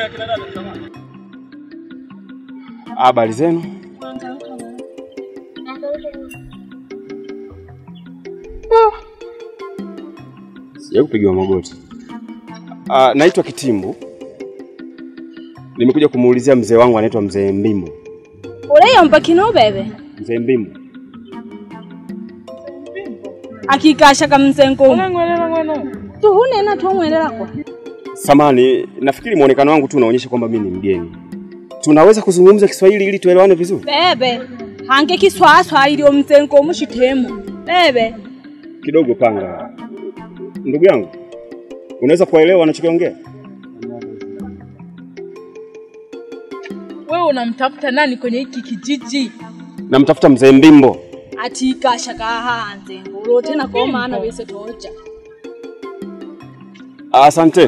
Habari zenu? Sija kupigiwa magoti. Ah, naitwa Kitimbu. Nimekuja kumuulizia mzee wangu anaitwa mzee Mbimbo. uleyomba kino bebe Mzee Mbimbo. akikashaka mzengo tuhunena twomwelelakwa Samani, nafikiri muonekano wangu tu unaonyesha kwamba mimi ni mgeni. Tunaweza kuzungumza Kiswahili ili tuelewane vizuri? bebe hange kiswaswa ilio mzengo mushitemu bebe Kidogo panga. Ndugu yangu, unaweza kuelewa anachokiongea? Wewe unamtafuta nani kwenye hiki kijiji? Namtafuta mzee Mbimbo. atikashaka hanze ulotena komana bese toja Asanteni.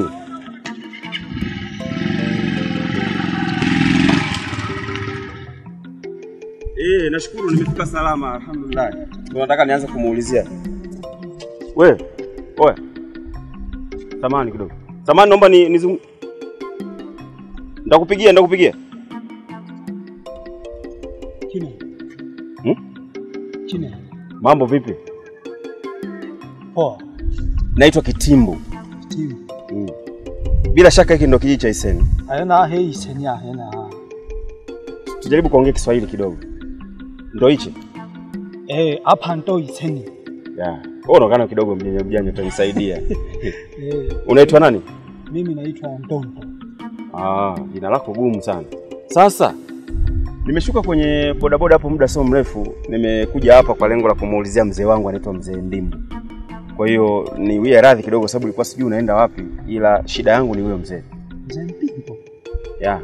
Eh, nashukuru nimefika salama alhamdulillah. Ndio nataka nianze kumuulizia. We, oya. Samani kidogo. Samani naomba ni nizung... Ndakupigia, ndakupigia. Kine. Hmm? Kine. Mambo vipi? Poa. Naitwa Kitimbu. Timu. Mm. Bila shaka hiki ndo kijiji cha Iseni. Ayana hei senya hena. Tujaribu kuongea Kiswahili kidogo. Ndo hichi? Eh, hapa ndo iseni. Ya. Wewe unaonekana kidogo mjanja mjanja utanisaidia. Eh, Unaitwa nani? mimi naitwa Ndondo. Ah, jina lako gumu sana. Sasa nimeshuka kwenye bodaboda hapo muda sio mrefu, nimekuja hapa kwa lengo la kumuulizia mzee wangu anaitwa mzee Ndimbu. Kwa hiyo niwie radhi kidogo, sababu ilikuwa sijui unaenda wapi, ila shida yangu ni huyo mzee. Mzee Mpimbo. Ya,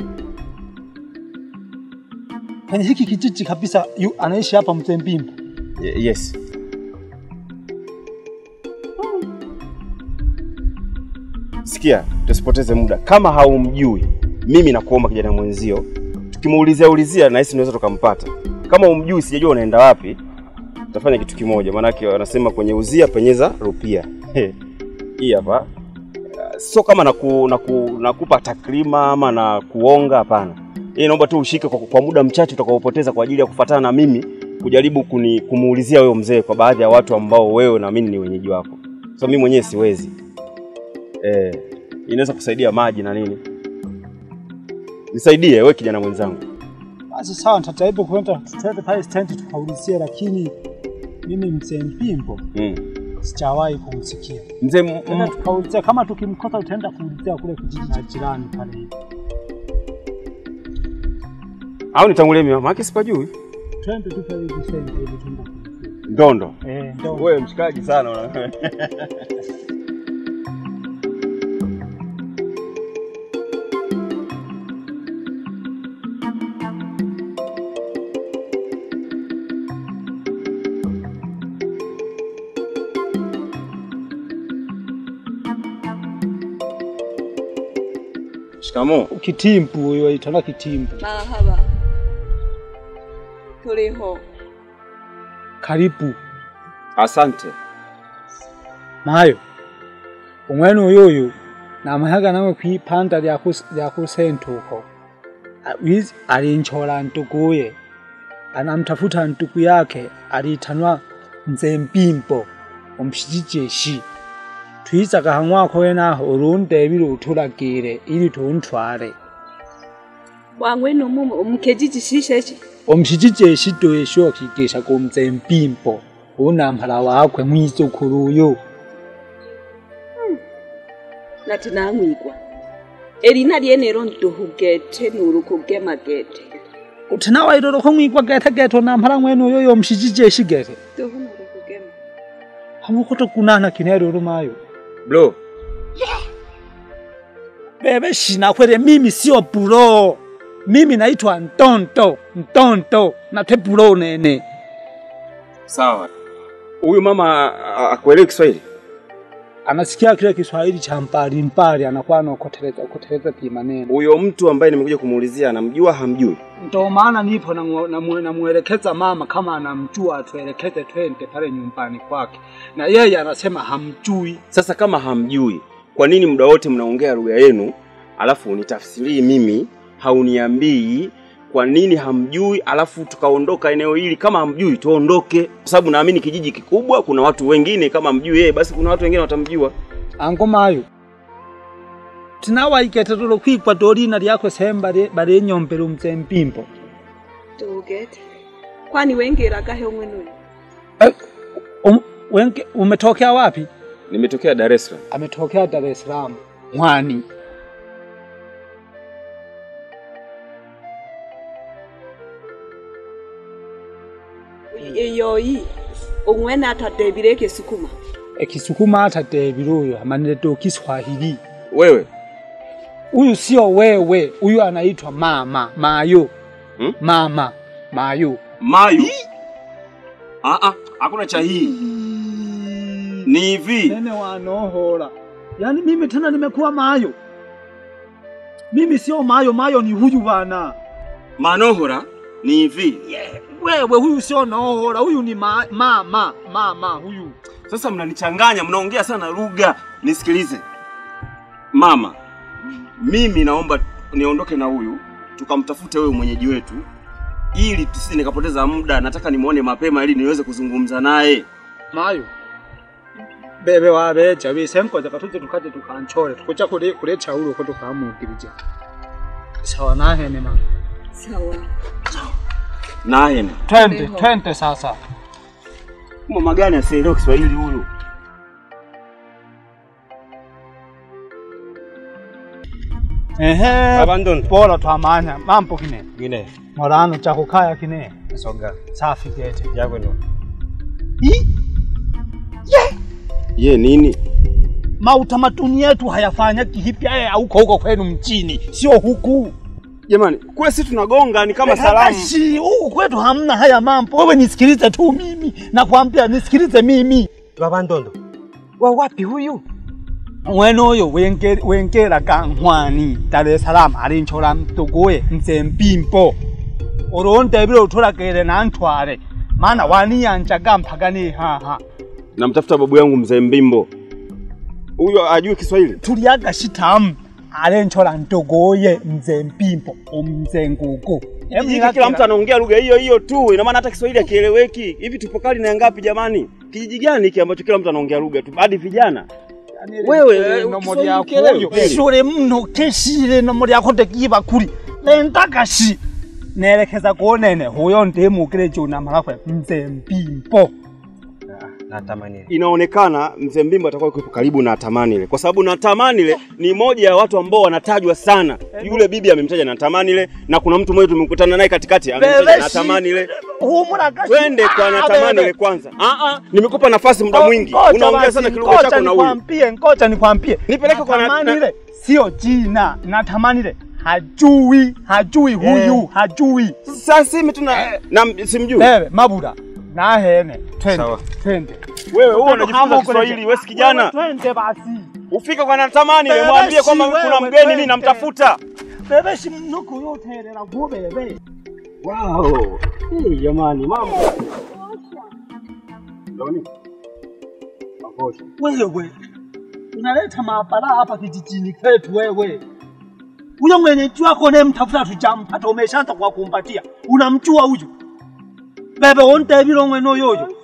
Kwenye hiki kijiji kabisa yu anaishi hapa mzee Mpimbo. ye- yes. Sikia, tusipoteze muda. Kama haumjui, mimi nakuomba kijana mwenzio, tukimuulizia ulizia na sisi tunaweza tukampata. Kama umjui, sijajua unaenda wapi, tutafanya kitu kimoja, maanake wanasema kwenye uzia penyeza rupia. Hii hapa uh, sio kama naku, naku, nakupa takrima ama na kuonga, hapana. Hii naomba tu ushike kwa, kwa muda mchache utakaopoteza kwa ajili ya kufuatana na mimi kujaribu kuni, kumuulizia wewe mzee kwa baadhi ya watu ambao wewe naamini ni wenyeji wako. So mimi mwenyewe siwezi eh, inaweza kusaidia maji na nini. Nisaidie wewe kijana mwenzangu. Basi sawa, nitajaribu kwenda tutende pale stendi tukaulizia, lakini mimi mzee Mpimbo Mm. sijawahi kumsikia. Mzee m- Tena m- tukaulizia, kama tukimkosa tutaenda kuulizia kule kijiji cha jirani pale hivi. au nitangulie mimi, maana sipajui. Twende tu pale hivi stendi hivi tuenda kuulizia. Ndondo. Eh, ndio. Wewe mshikaji sana una. Shikamoo. Kitimbu huyo aitana Kitimbu. marahaba tuliho Karibu. Asante. Mayo. Umwene uyuyu namahaga nawe kwipanda lya kusentuko. Wizi alinchola ntukuye. Anamtafuta ntuku yake alitanwa mzee Mpimbo omushijeshi. Twizaga hamwako wenaho urundebire utulagire ili tuntware. wangwene umumu umukejiji shisheshi omushijeshi doesho kigesha ku mzee Mpimbo unampala wakwe mwizukuru uyu. nati namwigwa erina lyenero ntuhugete nurukugemagete utina wairoro ko mwigwa gete gete nampala mwene uyo yomushijeshi gete tuhu nurukugema hamukoto kunana kinero rumayo Bro, bebe shina kwere mimi sio bulo mimi naitwa ntonto ntonto nate bulo nene sawa. Huyu mama a- akuelewi Kiswahili? anasikia kile Kiswahili cha mbali mbali anakuwa anakoteleza koteleza pia maneno Huyo mtu ambaye nimekuja kumuulizia anamjua hamjui? Ndo maana nipo namwelekeza na mama kama anamjua atuelekeze twende pale nyumbani kwake, na yeye anasema hamjui. Sasa kama hamjui, kwa nini muda wote mnaongea lugha yenu alafu unitafsirii mimi, hauniambii kwa nini hamjui, alafu tukaondoka eneo hili. Kama hamjui tuondoke, kwa sababu naamini kijiji kikubwa, kuna watu wengine. Kama hamjui yeye, basi kuna watu wengine watamjua. ango mayo tinawaikete tulo kwikwa dolina lyakwe semba balinyombela umze mpimbo tugete kwani wengeragahe umwenwe um, wenke, umetokea wapi Nimetokea Dar es Salaam. ametokea Dar es Salaam mwani iyoyi umwene atadebire ekisukuma ekisukuma atadebile uyo amanile do Kiswahili Wewe huyu sio wewe huyu anaitwa mama mayo Hmm? mama mayo Mayu? Ah ah, hakuna cha hii. Ni hivi. nene wanohola yaani mimi tena nimekuwa mayo mimi sio mayo mayo ni huyu bana Manohora ni hivi. wewe huyu sio nohola huyu ni ma, mama mama huyu Sasa mnanichanganya, mnaongea sana lugha. Nisikilize mama, mimi naomba niondoke na huyu tukamtafute wewe mwenyeji wetu, ili tusije nikapoteza muda. Nataka nimuone mapema ili niweze kuzungumza naye. mayo bebe wabeja bisenkoza katuze tukaje tukanchole tukuja kule kule chaulo ko tukamugirije sawa nahene mama sawa Naye twende twende sasa mama gani asielewe Kiswahili huyu? ehe Abandon. bora twamanya mambo kine Gine. morano cha kukaya kine Soga. safi gete Yako ndo. Ye nini? mautamaduni yetu hayafanya kihipya ya huko huko kwenu mchini sio huku Jamani, kule si tunagonga ni kama salamu. Shi, huku kwetu hamna haya mambo wewe nisikilize tu mimi nakwambia nisikilize mimi Baba Ndondo, wa wapi huyu? mwene uyo wenge- wengeraga nkhwani dar es salaam alinchola mtuguye nze mpimbo ulondebile utulagile nantwale mana waniyanjaga mpaka ni haha Namtafuta babu yangu mzee Mbimbo. Huyo ajui Kiswahili? tuliaga shitamu alenchola ntuguye nze mpimbo umze ngugu Kijiji kila mtu anaongea lugha hiyo hiyo tu, ina maana hata Kiswahili hakieleweki. Hivi tupo kali na ngapi jamani? Kijiji gani hiki ambacho kila mtu anaongea lugha tu, hadi vijana? Wewe, eh, nomo Kiswahili lyako kielewi oyo kweli? shule mno keshile nomo lyako tekiba kuli lendakashi nelekeza kuonene huyo ndimukile junamalakwe mze mpimbo Natamani. Inaonekana mzee Mbimbo atakuwa yuko karibu na Tamanile, kwa sababu na Tamanile ni moja ya watu ambao wanatajwa sana. Yule bibi amemtaja na Tamanile, na kuna mtu mmoja tumekutana naye katikati amemtaja na Tamanile. Twende kwa Natamanile kwanza. Ah ah, nimekupa nafasi muda mwingi. Unaongea sana kilugha chako na huyu. nikwambie ngoja nikwambie Nipeleke kwa na- Natamanile sio jina natamanile hajui hajui huyu hajui Sasa simi tuna na simjui. bebe mabura nahene twende Sawa. twende Wewe wewe unajifunza Kiswahili, wewe si kijana. twende basi Ufike kwa Natamanile, Bebe, mwambie kwamba si kuna wewe, mgeni mimi twende. namtafuta. bebe shimunuku yoterera vuo bebe Wow. Hii jamani, mambo. Ndoni. Makosha. wewe unaleta maabara hapa kijijini kwetu wewe huyo mwenyeji wako unayemtafuta tujampata umeshaanza kwa kumpatia unamjua huyu bebe wontevile omwene oyoyo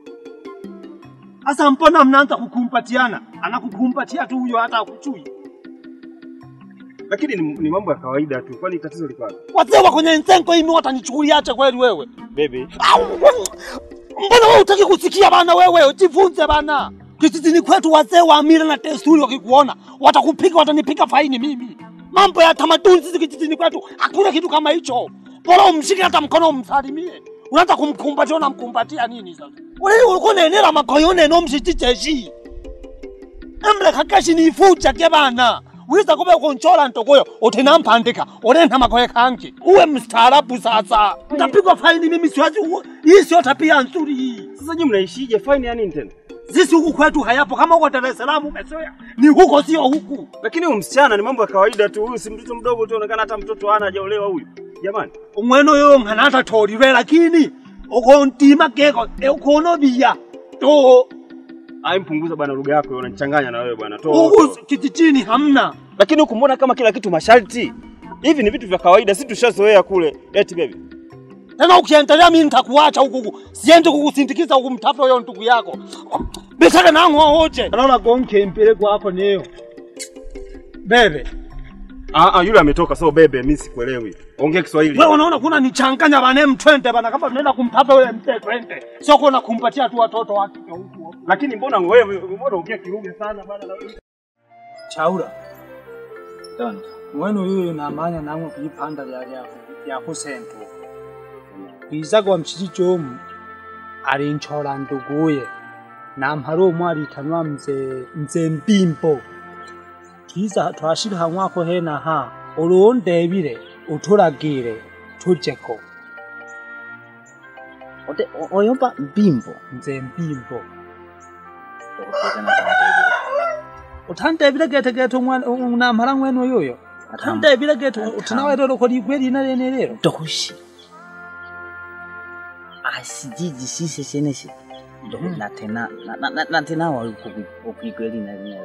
asa mbona mnaanza kukumpatiana anakukumbatia tu huyo hata akuchui Lakini ni, ni mambo ya kawaida tu. Kwani tatizo liko wapi? wazee wa kwenye nsenko imi watanichukuliache kweli wewe Baby. Au, mbona wewe utaki kusikia bana wewe jifunze bana kijijini kwetu wazee wa mila na desturi wakikuona watakupiga watanipiga faini mimi mambo ya tamaduni sisi kijijini kwetu hakuna kitu kama hicho bora umshike hata mkono umsalimie unaanza kumkumbatia unamkumbatia nini sasa wewe ulikuwa unaenera makoyo neno mshichicheshi emle kakashi nifucha ke bana wiza kube kunchola ntokoyo utinampandika unena makoye kangi uwe mstaarabu sasa utapigwa faini mimi siwazi uwe- hii sio tabia nzuri hii Sasa nyinyi mnaishije? Fine ya nini tena? sisi huku kwetu hayapo kama uko Dar es Salaam umezoea ni huko sio huku Lakini huyu msichana ni mambo ya kawaida tu. Huyu si mtoto mdogo tu, anaonekana hata mtoto hana hajaolewa huyu. Jamani. umwene uyo ng'anata tolilwe lakini uko ntima keko e ukono biya to Ai, mpunguza bwana lugha yako, unanichanganya na wewe bwana. Toa. Huku toa. kijijini hamna. Lakini huku mbona kama kila kitu masharti? Hivi ni vitu vya kawaida, si tushazoea kule. Eti baby. Tena ukiendelea mimi nitakuacha huku huku. Siende kukusindikiza huku mtafuta huyo ndugu yako. Bitaka nangu wote. Anaona gonke mpele kwako niyo. Bebe, Ah ah, yule ametoka so bebe, mimi sikuelewi. Ongea Kiswahili. wewe unaona kuna nichanganya bana M20 bana kama tunaenda kumtafuta yule mzee twende. Sio kuna kumpatia tu watoto wake huku. Lakini mbona wewe mbona ongea kiruge sana bana na wewe? chaula mwene uyu namanya namwe kuipanda lya lya lya kusentu kwiza kwa mchiji chomu alinchola nduguye namhala omwe alitanwa mze mze mpimpo twiza twashika hamwako hena ha ulundebile utulagile tujeko Ote oyomba mpimbo. mze mpimpo uthandebile gete gete umwana namhala mwene uyuyo uthandebile gete utinawetolo koligwe lina lene lero Toshi. Asijiji sise senesi. Ndo na tena na na, na, na tena wa ukuikweli na leo.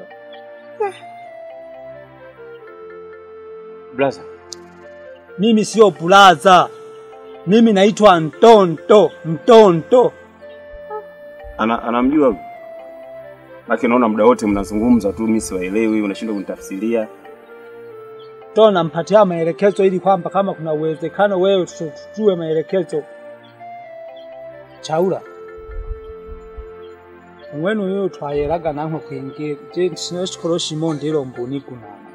Blaza. mimi sio bulaza mimi naitwa mtonto mtonto Ana, anamjua lakini naona muda wote mnazungumza tu, mimi siwaelewi, unashindwa kunitafsiria. to nampatia maelekezo ili kwamba kama kuna uwezekano wewe tu- tujue maelekezo chaula umwene uyo twayelaga namwe kwingira je sinashikolo shimo ndilo mbuni kunana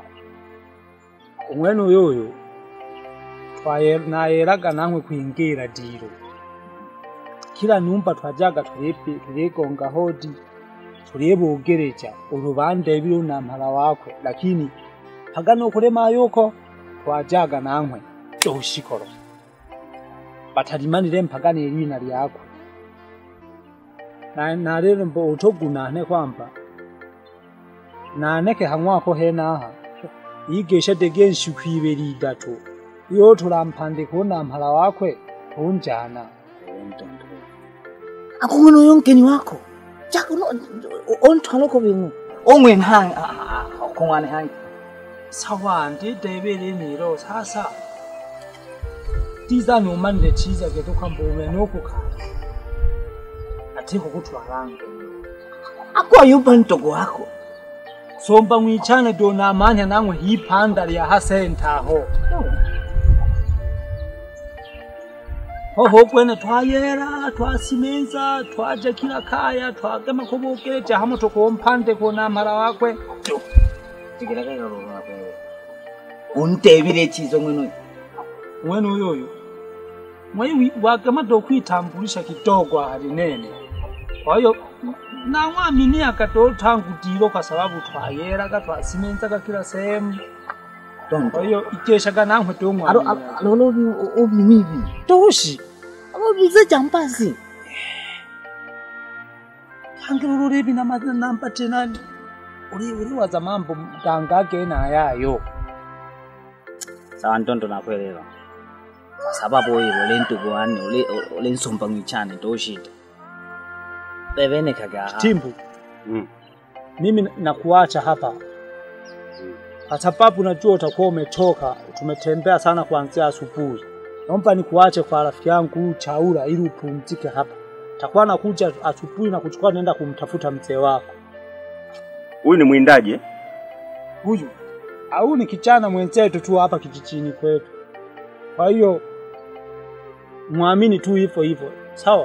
umwene uyoyo twaye nayelaga namwe kwingira dilo kila nyumba twajaga tulipi tuligonga hodi tulibugereja urubande bilunamhala wakwe lakini pagano okulema yuko twajaga namwe toshikolo batalimanile mpagani elina lyakwe Na- nalelo mbo utogunane kwamba naneke hang'wako henaha igesha dege nshiku ibeli idatu iyo tulampandika unamhala wakwe unjana Akung'ono uyo mkeni wako. Chako no ontwalo ko bingu. Ongwen hang akungwane hang. sawa ndidebele nilo sasa tiza numanile chiza geto kwamba umene okukhala atiko kutwalanga Akwa yupa ntogo wako. somba mwichane donamanya namwe hiphanda lya hasentaho hoho kwene twayera twasimenza twaja kila kaya twagema kubukereja hamwe tukumphande kunamhala wakwe Tikiraka yoro wako. Untebile chizo mwenu. mwene uyoyo mwai wagema dokwitambulisha kidogo alinene kwa hiyo namwamini akatotangu dilo kwa sababu twayeraga twasimenzaga kila sehemu kwa hiyo ikeshaga namwe Aro tomwamini aro lo obi mibi. toshi Abo bize jampasi. hangiro lulevi nampa tena uli uliwaza mambo gangage nayayo Sawa ntonto nakuelewa. Kwa sababu wewe ule ntugo wani ule ule nsomba mwichane toshita. Bebene kaga. timbu Mm. mimi nakuacha hapa kwa sababu najua utakuwa umechoka tumetembea sana kuanzia asubuhi naomba nikuache kwa rafiki yangu chaula ili upumzike hapa takuwa nakuja asubuhi na kuchukua naenda kumtafuta mzee wako Huyu ni mwindaji eh? huyu au ni kijana mwenzetu tu hapa kijijini kwetu. Kwa hiyo mwamini tu hivyo hivyo, sawa?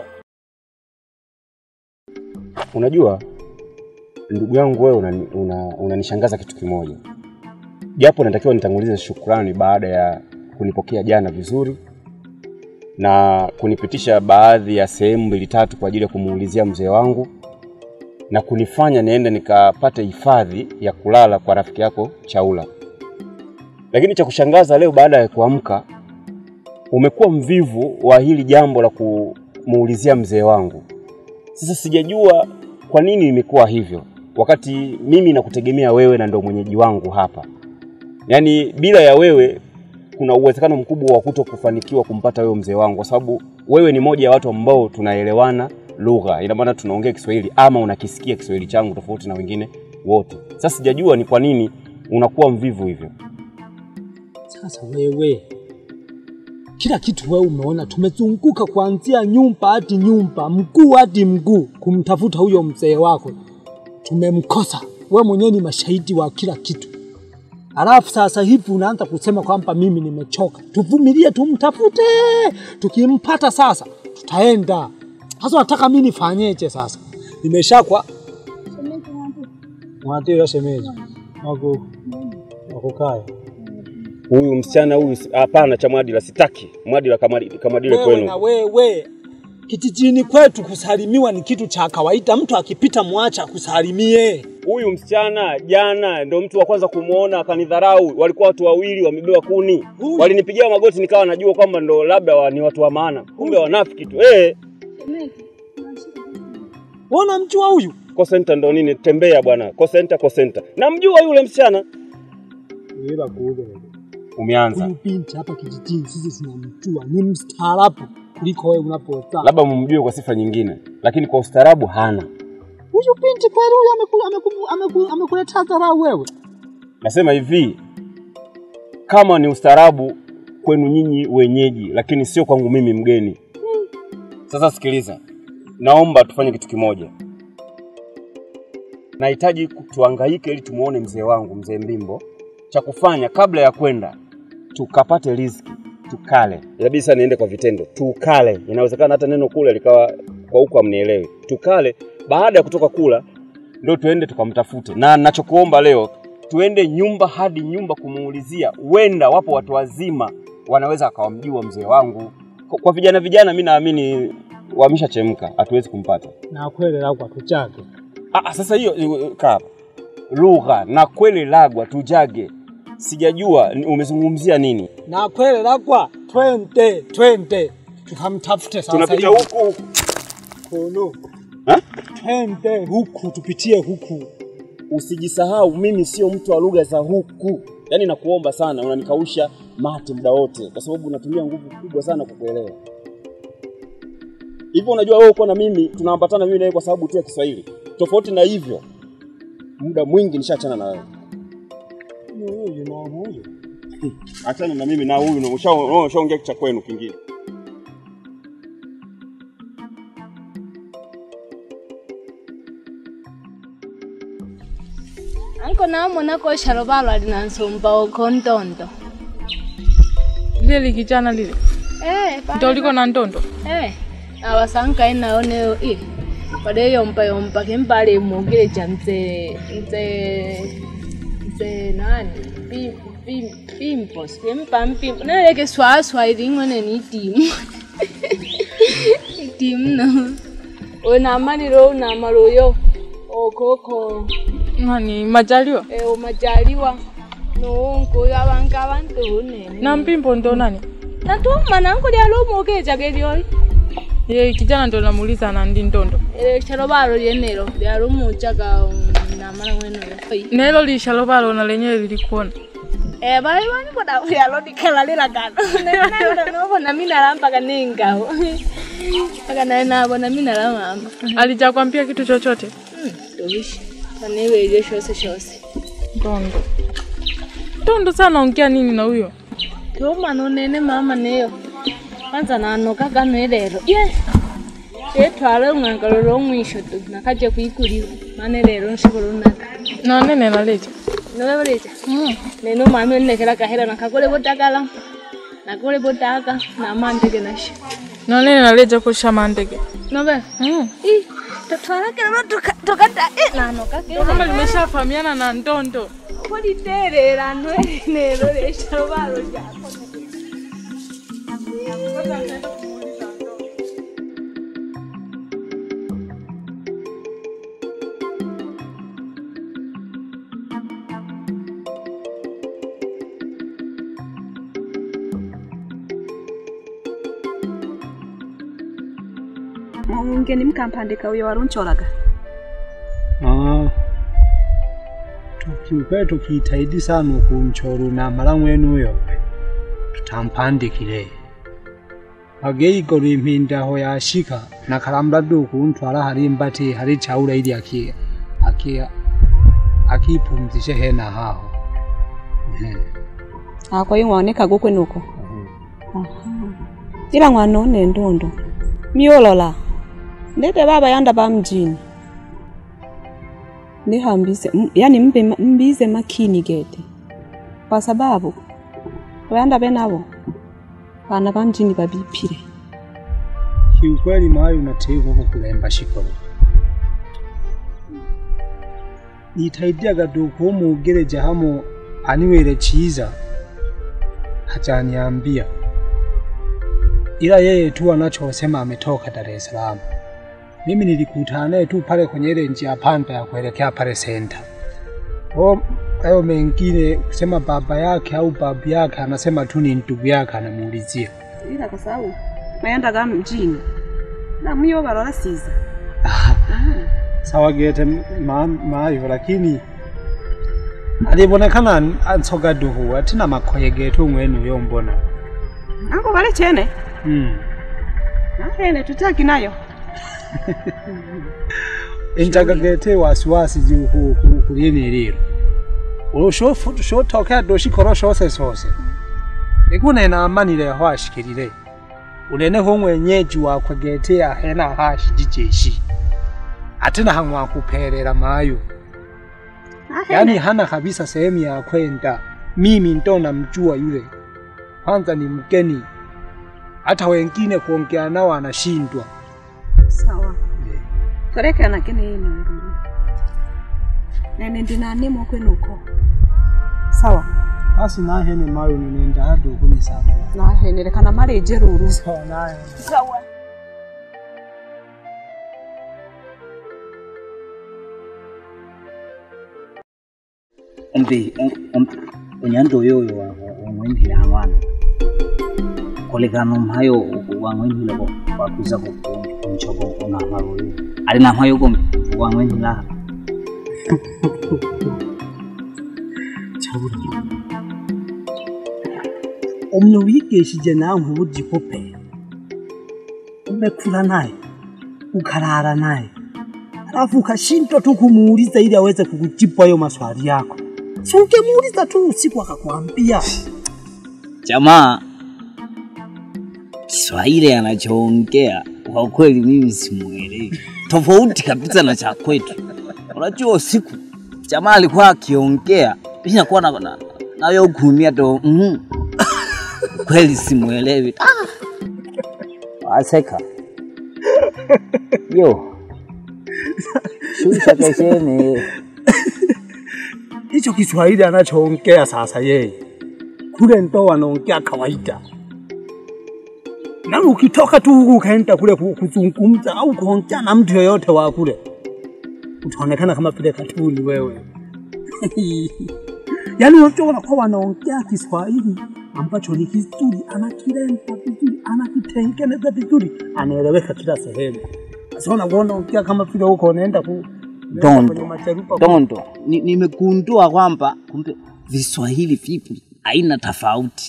Unajua ndugu yangu wewe unanishangaza una, unanishangaza kitu kimoja, japo natakiwa nitangulize shukrani baada ya kunipokea jana vizuri na kunipitisha baadhi ya sehemu mbili tatu kwa ajili ya kumuulizia mzee wangu na kunifanya niende nikapate hifadhi ya kulala kwa rafiki yako Chaula. Lakini cha kushangaza leo, baada ya kuamka, umekuwa mvivu wa hili jambo la kumuulizia mzee wangu. Sasa sijajua kwa nini imekuwa hivyo, wakati mimi nakutegemea wewe na ndo mwenyeji wangu hapa. Yaani bila ya wewe kuna uwezekano mkubwa wa kuto kufanikiwa kumpata wewe mzee wangu, kwa sababu wewe ni moja ya watu ambao tunaelewana lugha, ina maana tunaongea Kiswahili ama unakisikia Kiswahili changu tofauti na wengine wote. Sasa sijajua ni kwa nini unakuwa mvivu hivyo. Sasa wewe, kila kitu wewe umeona, tumezunguka kuanzia nyumba hadi nyumba, mguu hadi mguu kumtafuta huyo mzee wako, tumemkosa. We mwenyewe ni mashahidi wa kila kitu, alafu sasa hivi unaanza kusema kwamba mimi nimechoka. Tuvumilie, tumtafute, tukimpata sasa tutaenda. Sasa nataka mimi nifanyeje sasa? Nimeshakwa mwatira shemeji wako wakukaya Huyu msichana huyu, si- hapana, cha Mwadila sitaki. Mwadila kamadi- kamadile wewe kwenu. na wewe kijijini kwetu kusalimiwa ni kitu cha kawaida. Mtu akipita mwacha kusalimie. Huyu msichana jana ndo mtu wa kwanza kumwona akanidharau. Walikuwa watu wawili wamebeba kuni, Huyu. walinipigia magoti, nikawa najua kwamba ndo labda wa, ni watu wa maana, kumbe wanafiki tu. Eh, Wona mjua huyu kosenta ndo nini? Tembea bwana, kosenta kosenta. Namjua yule msichana. ila kuuga Umeanza huyu binti hapa kijijini, sisi tunamjua ni mstaarabu kuliko wewe unapozaa. labda mumjue kwa sifa nyingine, lakini kwa ustaarabu hana. Huyu binti kweli huyu ameku- ameku- ameku- amekuletea dharau wewe? Nasema hivi, kama ni ustaarabu kwenu nyinyi wenyeji, lakini sio kwangu mimi mgeni. Sasa sikiliza, naomba tufanye kitu kimoja. Nahitaji ku- tuhangaike ili tumuone mzee wangu, mzee Mbimbo. Cha kufanya kabla ya kwenda, tukapate riziki, tukale. Inabidi sasa niende kwa vitendo, tukale. Inawezekana hata neno kula likawa kwa huko amnielewi. Tukale, baada ya kutoka kula ndio tuende tukamtafute. Na nachokuomba leo, tuende nyumba hadi nyumba kumuulizia, huenda wapo watu wazima wanaweza akawamjua mzee wangu. Kwa, kwa vijana vijana, mi naamini wameshachemka, hatuwezi kumpata. na kweli lakwa tujage Ah, ah, sasa hiyo eh, kaa hapa. lugha na kweli lagwa tujage, sijajua ni- umezungumzia nini. na kweli lakwa, twende twende tukamtafute sasa Tunapita hivi. huku huku. Kono. Ha? Twende huku tupitie huku. Usijisahau, mimi sio mtu wa lugha za huku. Yaani nakuomba sana, unanikausha mate muda wote, kwa sababu unatumia nguvu kubwa sana kukuelewa. Hivyo unajua wewe uko na mimi, tunaambatana mimi na wewe kwa sababu tu ya Kiswahili. Tofauti na hivyo, muda mwingi nishaachana na wewe. Huyu na huyu. Achana na mimi na huyu, na usha- ushaongea cha kwenu kingine. anko namona ko shalobalo alinansomba okontondo lile likijana lile eh ndo liko na ntondo eh awasankai naoneo i pade yompa yompa kempale mogile cha mzee mzee mzee nani Pi- pi- pimpos kempa mpimpo naleke swaswa iling'one ni timu timu no onamalilo onamaloyo okoko nani majaliwa e umajaliwa nuunkuyo abantu abantu unene na mpimbo ndo nani natuma nangu lyalomokeja gelyoli ye kijana ndo namuuliza na ndi ntondo chalo balo lyenelo lyalumujaga namala mwenoyo nelo lishalo balona lenyewe lilikuona Eh, bali bani boda lyalo dikhalalila kana nayo nobona minala mpaka ningawo mpaka naye nabona minala mama alijakwambia kitu chochote tobishi paniwelye shose shose ntondo ntondo sana ongea nini na huyo tomana unene mama neyo kwanza nanoka gano lero ye etwala ung'angalo lomwisho tu nakaje kwikuliwa mane lero nshobora unaka nanene naleja novevoleja neno mami onekela kahela nakakole botakala nakole botaka namandege nasho nanene naleja kusha mandege nove mm. totwalakelo tokata nanokakele kama limeshafahamiana na ntondo koliterera nelo leshalo balo jako muungeni mkampandika uyo waruncholaga Ah. Tukiukwe tukitaidi sana kumchoru na mala mwenu uyo tutampandikile ageigora impinda aho yashika nakalambula duku ntwala hari mbati hari chaula ili aki aki akipumzishe hena haho Ehe. Ah, kwa hiyo waoneka gukwe nuko Aha. ila mwana one ndondo miolola ndete baba yanda ba mjini nihambise m- yani mbe ma- mbize makini gete kwa sababu wayanda benabo bana ba mjini babipire kiukweli mayo unateikwa kukulemba shikolo nitaidiaga duku umugereja hamo aniwele chiza hajaniambia ila yeye tu anachosema ametoka Dar es Salaam. Mimi nilikutana naye tu pale kwenye ile njia panda ya kuelekea pale senta. O, hayo mengine kusema baba yake au babu yake, anasema tu ni ndugu yake, anamuulizia. ila kwa sababu mayanda ga mjini na myo barola siza sawa gete ma- mayo lakini alibonekana an- ansoga duhu atina makoye gete umwene uyo mbona ango bale chene mm. ahene tutaki nayo injaga gete wasiwasi juu ku- ku- kulyene lero ulo shofu- shotokea doshikolo shose sose ikunena amanile ho ashikilile unene ho mwenyeji wakwe gete ahena hashi jijeshi atina hangwa kupelera mayo yaani hana kabisa sehemu ya kwenda. Mimi ndo namjua yule, kwanza ni mgeni, hata wengine kuongea nao anashindwa. sawa torekana kene ino nduru nene ndinanimo kwenuko sawa Basi nahene mayo ninenda hadi ukuni sana nahenerekana mareje ruru sawa naye sawa umbi unyando yoyo wang'wenhile hang'wana kolekana umhayo wang'wenhile wakuza kunchobo unahmaroyo ali namhayo kombi wang'wenhila chabura umwe wigishije nawe ubujikope umekula naye ukalala naye alafu ukashindwa tu kumuuliza ili aweze kukujibu hayo maswali yako si ungemuuliza tu usiku akakwambia jamaa Kiswahili anachoongea kwa kweli mimi simuelewi, tofauti kabisa na cha kwetu. Unajua usiku jamaa alikuwa akiongea mimi nakuwa na, na, nayo kuumia to mm. kweli simuelewi. Ah! Aseka yo shusha keshene hicho Kiswahili anachoongea sasa yeye kule ndo wanaongea kawaida, na ukitoka tu huku ukaenda kule ku- kuzungumza au kuongea na mtu yoyote wa kule, utaonekana kama vile katuni wewe. Yaani unajua wanakuwa wanaongea Kiswahili ambacho ni kizuri, anakiremba vizuri, anakitengeneza vizuri, anaeleweka kila sehemu. Sasa unakuwa unaongea kama vile huko unaenda ku Dondo. kwenye macharupa Dondo, ni- nimegundua kwamba kumbe Viswahili vipo aina tofauti.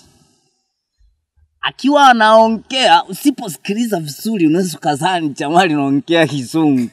Akiwa anaongea, usiposikiliza vizuri, unaweza ukazani jamaa linaongea Kizungu.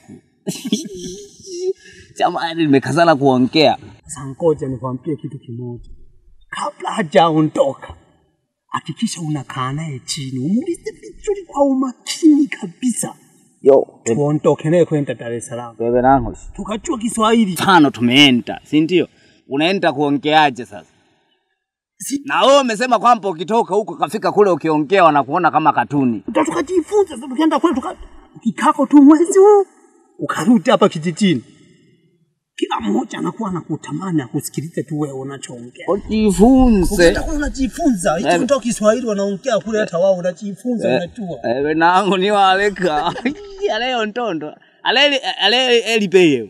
jamaa limekazana kuongea. Sasa ngoja nikwambie kitu kimoja, kabla hajaondoka, hakikisha unakaa naye chini, umuulize vizuri kwa umakini kabisa, Yo, tuondoke naye kwenda Dar es Salaam, bebe nangu tukajua Kiswahili. tano tumeenda, si ndio? Unaenda kuongeaje sasa? Na wewe umesema kwamba ukitoka huko kafika kule ukiongea wanakuona kama katuni. Ndio tukajifunza sasa, tukienda kule tuka ukikako tu mwezi huu ukarudi hapa kijijini, kila mmoja anakuwa anakutamani akusikilize tu wewe unachoongea. Ujifunze. Ukienda kule unajifunza, hicho Eh. ndio Kiswahili wanaongea kule, hata wao unajifunza, unajua. ewe nangu niwaleka aleyo ntondo aleli ale elipeyo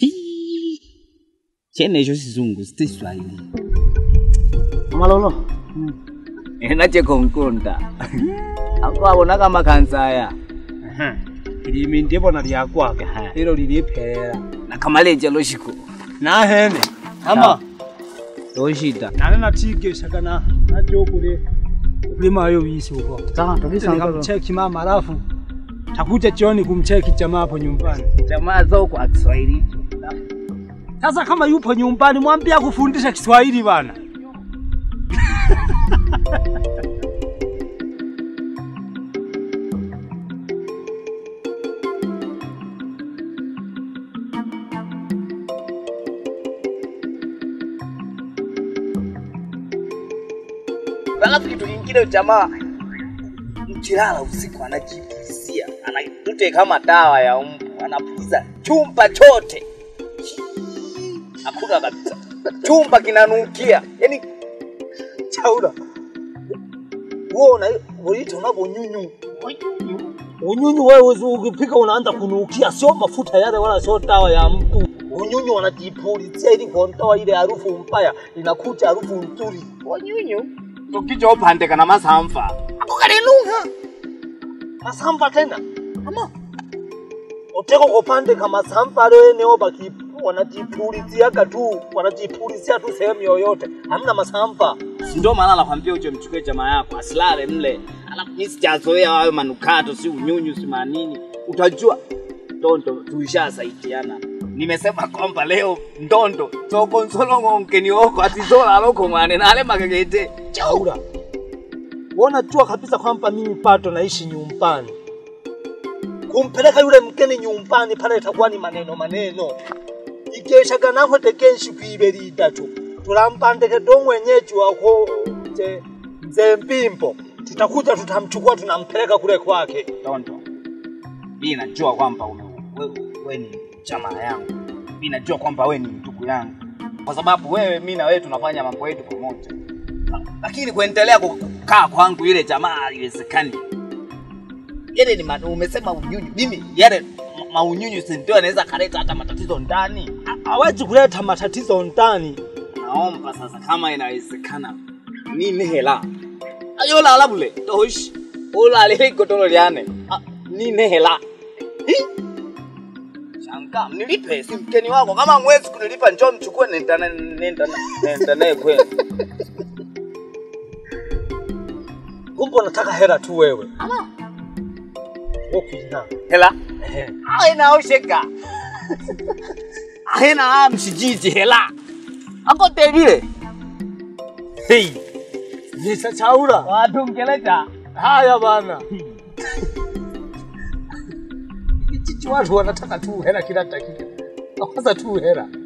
chene icho sizungu sitiswahili Malolo, enache konkonda akwabonaka makansaya ilimi ndibona lyakwaka lilo liliphelela nakamaleja loshiko nahene ama loshita nane natigeshaga na najokule ulima hiyo wizi huko. Sawa kabisa uncle. Nikamcheki mama alafu takuja jioni kumcheki jamaa hapo nyumbani. Jamaa zao kwa Kiswahili. Sasa kama yupo nyumbani mwambie akufundisha Kiswahili bana. Alafu kitu kingine jamaa mkilala usiku anajipulizia, anatute kama dawa ya mbu, anapuliza chumba chote, hakuna kabisa, chumba kinanukia. Yani Chaura. Uona unaita unavyo nyunyu. Unyunyu wewe ukipika unaanza kunukia, sio mafuta yale wala sio dawa ya mtu. Unyunyu wanajipulizia ili kuondoa ile harufu mbaya, inakuja harufu nzuri. wanyunyu tukichopandika na masamfa ako kalinuka Masamba tena. Ama uteko kopande kama samba leo eneo baki wanajipuliziaga tu, wanajipulizia tu sehemu yoyote. Hamna masamba. Si ndio maana nakwambia uje mchukue jamaa yako asilale mle, alafu mimi sijazoea hayo manukato, si unyunyu, si manini, utajua ndondo tuishasaidiana. Nimesema kwamba leo ndondo tokonsolo nkeni oko atizola loko mwane nale magegete Chaura. Wanajua kabisa kwamba mimi pato naishi nyumbani. Kumpeleka yule mgeni nyumbani pale itakuwa ni maneno maneno. Igeshaga naho tekenshi kwiberi itatu. Tulampandeke do mwenyeji wako mzee mzee Mpimbo. Tutakuja tutamchukua tunampeleka kule kwake. ndondo. Mimi najua kwamba wewe we, ni jamaa yangu, mimi najua kwamba wewe ni ndugu yangu, kwa sababu wewe, mimi na wewe tunafanya mambo yetu pamoja, lakini kuendelea kukaa kwangu ile jamaa haiwezekani. Yale ni ma- umesema unyunyu, mimi yale ma- maunyunyu si ndio yanaweza kaleta hata matatizo ndani. Hawezi kuleta matatizo ndani. Naomba sasa, kama inawezekana, nini hela ayola alabule tosh ulalile godoro lyane Ah, nini hela Hi? Shanga, nilipe si mkeni wako. Kama mwezi kunilipa, njoo mchukue, nenda na- nenda na- nenda naye kwenu. Kumbe unataka hela tu wewe. Wopina. Hela aina osheka aina mshijiji hela akote vile Hey. Nisa Chaura. watu mkelecha Haya bana. Chichi watu wanataka tu hela kila dakika. Kwanza tu hela.